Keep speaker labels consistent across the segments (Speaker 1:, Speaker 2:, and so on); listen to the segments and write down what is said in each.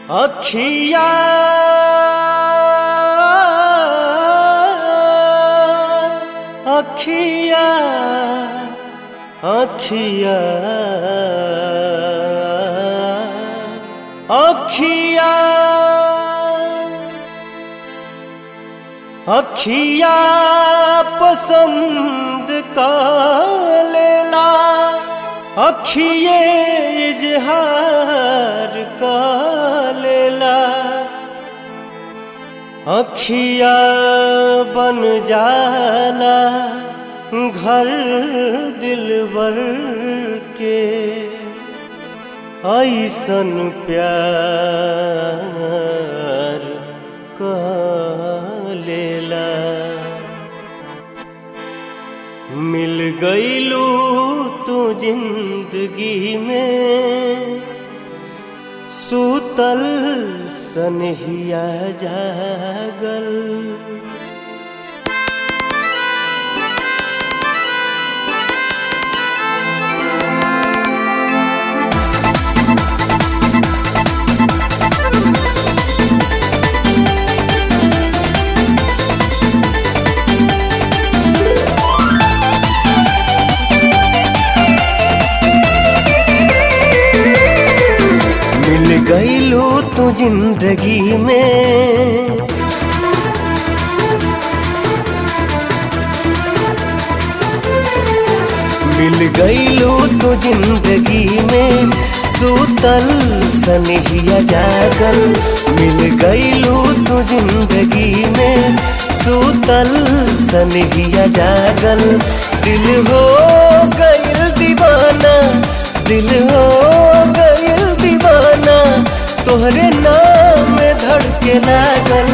Speaker 1: अखिया अखिया अखिया अखिया अखिया पसंद का लेला अखिए इजहार का लेला अखिया बन जाला घर दिलबर के ऐसन प्यार का लेला मिल गईलू तू जिंदगी में सूतल सनहिया जागल मिल गईलू तू जिंदगी में मिल गईलू तू जिंदगी में सूतल सनहिया जागल मिल गईलू तू जिंदगी में सूतल सनहिया जागल दिल हो गईल दीवाना दिल हो गईल दीवाना तोहरे नाम में धड़के लागल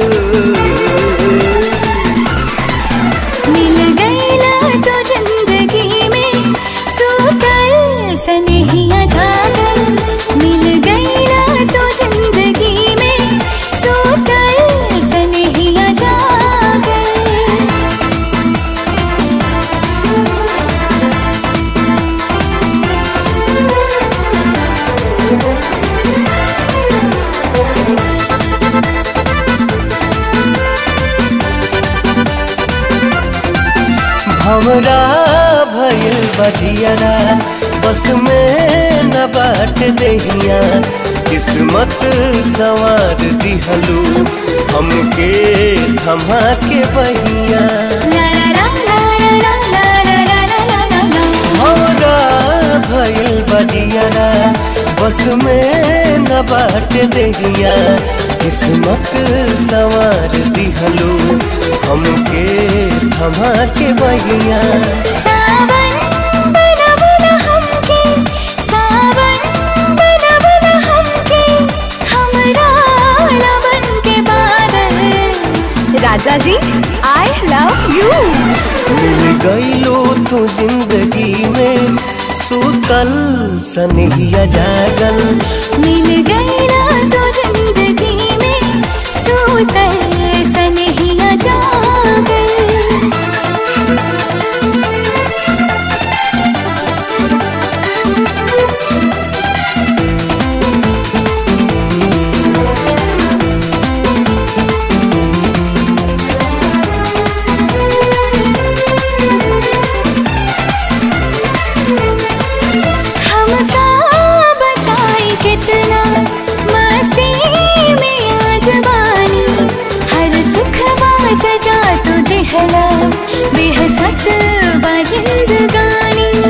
Speaker 2: मिल गईला तो जिंदगी में सूतल सनहिया जागल मिल गईला तो जिंदगी में सूतल सनहिया जागल
Speaker 1: हमरा भइल बजियरा बस में न बाट दहिया किस्मत सवार दिहलू हमके थमा के बहिया
Speaker 2: ला ला ला ला ला ला ला ला ला ला ला
Speaker 1: हमरा भइल बजियरा बस में न बाट दहिया किस्मत सवार दिहलू हमके थमा के बहिया
Speaker 2: सावन बनबला हमके सावन बनबला हमके हमरा लबन के बादल राजा जी आई लव यू
Speaker 1: मिल गईलो तू जिंदगी में सूतल सनहिया जागल
Speaker 2: मिल गईला तो जिंदगी में सूतल सनहिया जागल हमका बताई कितना मस्ती में आज बानी हर सुखवा सजा तो दिहला बेहसत बाजिंदगानी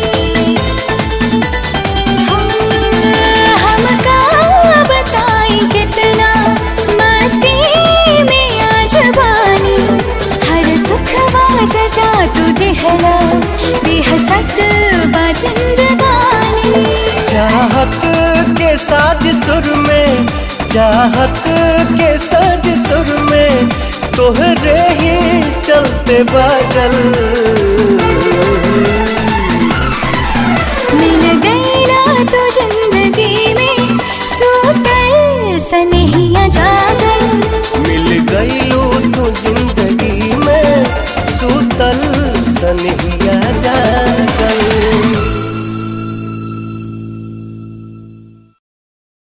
Speaker 2: हमका बताई कितना मस्ती में आज बानी हर सुखवा सजा तो दिहला बेहसत बाजिंदगानी
Speaker 1: चाहत के साज सुर में चाहत के साज सुर में तोहरे ही चलते बाजल
Speaker 2: मिल गईला तो